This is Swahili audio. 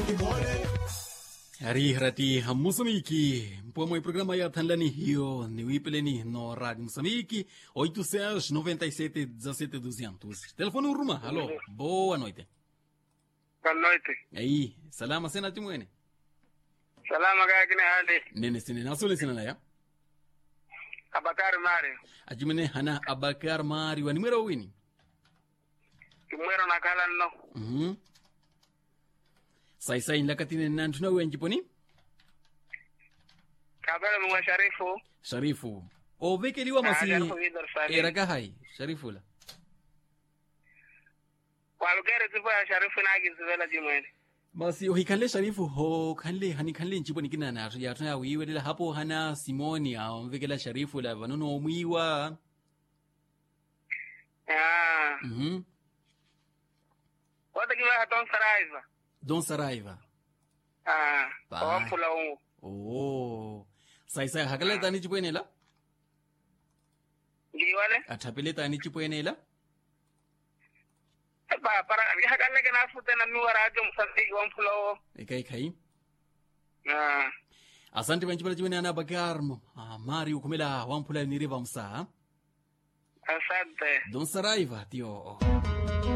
Rihirati Moçambique. Pomwe programa ya Tanlani hiyo ni wipeleni no Rádio Moçambique 897 17 200. Telefone Uruma. Alô. Boa noite. Boa noite. Aí, salama sena timwene. Salama kaya kini hali. Nene sene nasole sena ya. Abakari Mario. Ajimene hana Abakar Mari wa nimero wini. Kimwero na kala no. Mhm. Sai sai lakatine nantuna wenji poni. Kabele mwa Sharifu. Sharifu. Ovekeliwa masi. Sharifu Idar Salim. Era hai. Sharifu la. Walugere tipo ya Sharifu na agizivela jimwene. basi ohikhanle sharifu ho khanle hani khanle nciponi kinana yathu yathu ya wiwelela hapo hana simoni aomvekela sharifu la vanono omwiwa Ah. mhm Wote kiwa haton saraiva. don saraiva Ah. Bye. Owampula ungu. oh sai sai hakala tani cipwenela Ngiwale. athapele tani cipwenela Ba para hakalle kana fute na miwara ake musafiki wampula o. ikai kai Ah. asante vancipela cipwene ana bakarmo ah, mari ukhumela wamphula niriva msa Asante. don saraiva tio